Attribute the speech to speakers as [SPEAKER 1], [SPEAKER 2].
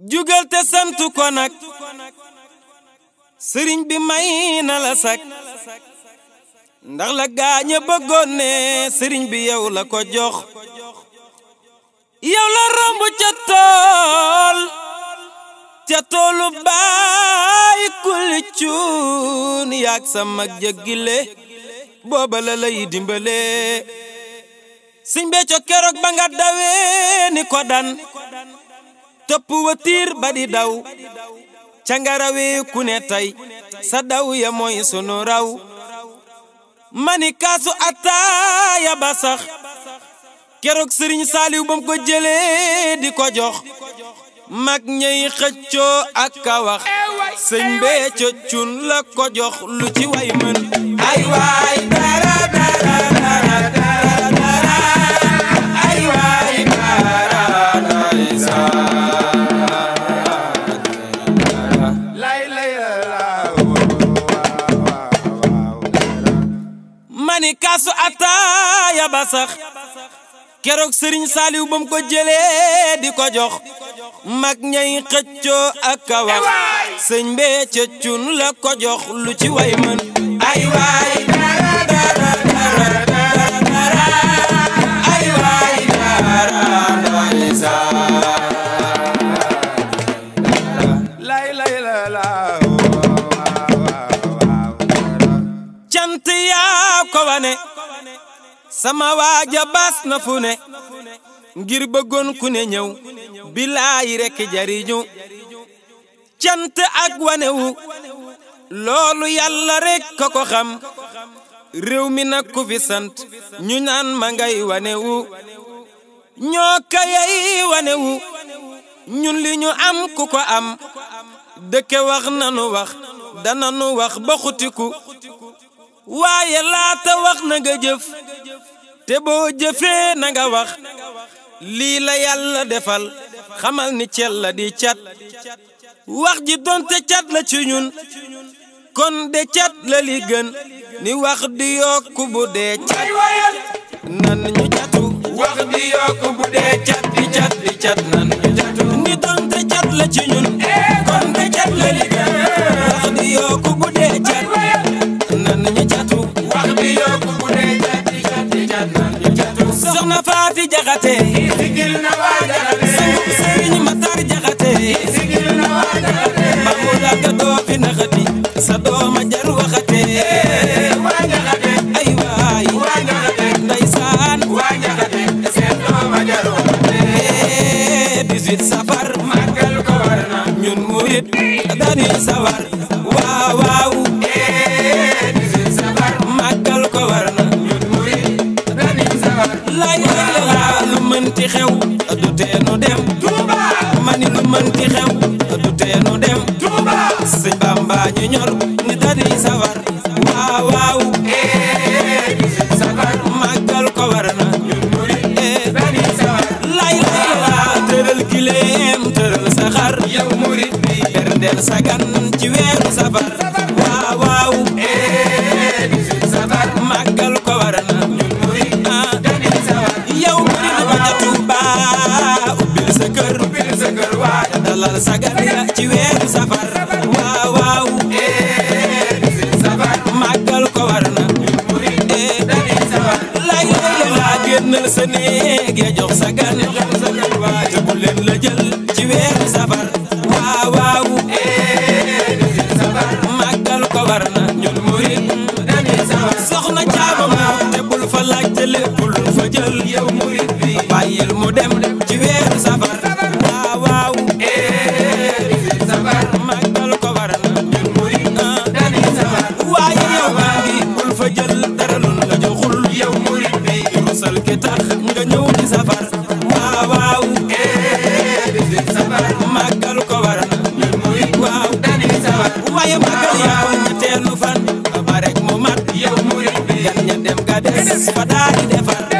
[SPEAKER 1] jugal te santu ko nag sëriñ bi may na la sak ndax la gaaña bëggoon ne sëriñ bi yow la ko jox yow la romb ca tool ca toolu baay kuli cuun yaag sa mag jëggile booba la lay dimbale sëñ Béthio keroog ba nga dawee ni ko dan topp watiir ba di daw ca nga rawee ku ne tey sa daw ya mooy sunu raw mani kaasu ataaya ba sax keroog sëriñ saaliw bam ko jëlee di ko jox mag ñey xëccoo ak ka wax sëñ Béthio cun la ko jox lu ci way mën ay waay dara dara dara dara dara ay waay dara
[SPEAKER 2] lay lay la
[SPEAKER 1] mani kaasu ataaya ba sax keroog sëriñ saaliw bam ko jëlee di ko jox mag ñay xëccoo ak ka wax sëñ Béthio cun la ko jox lu ci way mën ay waay dara dara dara dara dara ay waay dara
[SPEAKER 2] lay lay la la
[SPEAKER 1] cant yaa ko wane sama waaja baas na fu ne ngir bëggoon ku ne ñëw bilaay rekk jariñu cant ak wanewu loolu yàlla rekk ko ko xam réew mi nag ku fi sant ñu naan ma ngay wanewu ñoo kayay wanewu ñun li ñu am ku ko am dëkke wax nanu wax dananu wax ba xutiku waaye laata wax na nga jëf te boo jëfee na nga wax lii la yàlla defal xamal ni cel la di cat wax ji donte cat la ci ñun kon de cat la li gën ni wax di yokku bu dee cat nan ñu catu
[SPEAKER 2] wax di yokk bu dee
[SPEAKER 1] cat di cat di cat nan ñu catu ni donte cat la ci ñun kon de cat la li gën wax di yokku bu dee cat nan ñu catu
[SPEAKER 2] wax di yokk bu dee cat di cat di cat nan ñu catu
[SPEAKER 1] soxna Faati Jaxate
[SPEAKER 2] sigil na waa jaxate
[SPEAKER 1] sëriñ Matar Jaxate
[SPEAKER 2] sigil na waa jaxate
[SPEAKER 1] mamu lagga doo fi naxati sa dooma jar waxate
[SPEAKER 2] waa jaxate
[SPEAKER 1] ay waay
[SPEAKER 2] waa jaxate
[SPEAKER 1] ndeysaan
[SPEAKER 2] waa jaxate seen dooma jar waxate
[SPEAKER 1] 18 safar
[SPEAKER 2] màggal ko war na
[SPEAKER 1] ñun murit dañuy sawar waaw waaw
[SPEAKER 2] safar
[SPEAKER 1] màggal ko war na
[SPEAKER 2] ñun murid dañuy safar
[SPEAKER 1] lay lay la lu mënti xew du teenu dem
[SPEAKER 2] Touba
[SPEAKER 1] mani lu mënti xew du teenu dem
[SPEAKER 2] Touba
[SPEAKER 1] sëñ Bamba ñu ñor ni dañuy sawar waaw waaw
[SPEAKER 2] safar
[SPEAKER 1] màggal ko war na
[SPEAKER 2] ñun murid
[SPEAKER 1] eh
[SPEAKER 2] dañuy safar
[SPEAKER 1] lay lay la tëral kileem tëral saxar
[SPEAKER 2] yow murid bi
[SPEAKER 1] berndeel sagan ci weeru safar waaw waaw
[SPEAKER 2] safar
[SPEAKER 1] màggal ko war na
[SPEAKER 2] ñun murid
[SPEAKER 1] ah
[SPEAKER 2] dañuy safar
[SPEAKER 1] yow murid ba ca Tuuba ubbil sa kër
[SPEAKER 2] bil sa kër waay
[SPEAKER 1] dalal sagan ya ci weeru safar waaw waaw
[SPEAKER 2] safar
[SPEAKER 1] màggal ko war na
[SPEAKER 2] ñun murid
[SPEAKER 1] eh
[SPEAKER 2] dañuy safar
[SPEAKER 1] lay lay la génnal sa néeg ya jox sagan
[SPEAKER 2] sa kër waay
[SPEAKER 1] te bu leen la jël ci weeru safar waaw waaw
[SPEAKER 2] safar
[SPEAKER 1] màggal ko war na
[SPEAKER 2] ñun murid dañuy safar
[SPEAKER 1] soxna caaba mu te bul fa laajte lépp lu fa jël
[SPEAKER 2] yow murid bi
[SPEAKER 1] bàyyil mu dem ci weeru safar waaw waaw
[SPEAKER 2] safar
[SPEAKER 1] màggal ko war na
[SPEAKER 2] ñun murid
[SPEAKER 1] ah
[SPEAKER 2] dañuy safar
[SPEAKER 1] waaye yow maa ngi bul fa jël dara lu la joxul
[SPEAKER 2] yow murid bi
[SPEAKER 1] rusal ki tax nga ñëw ci safar waaw waaw
[SPEAKER 2] safar
[SPEAKER 1] màggal ko war na
[SPEAKER 2] ñun murid
[SPEAKER 1] waaw
[SPEAKER 2] dañuy safar
[SPEAKER 1] waaye màggal yaa ñetteelu fan ba rek mu mat
[SPEAKER 2] yow murid bi
[SPEAKER 1] gan ña dem ka des fa daal di defar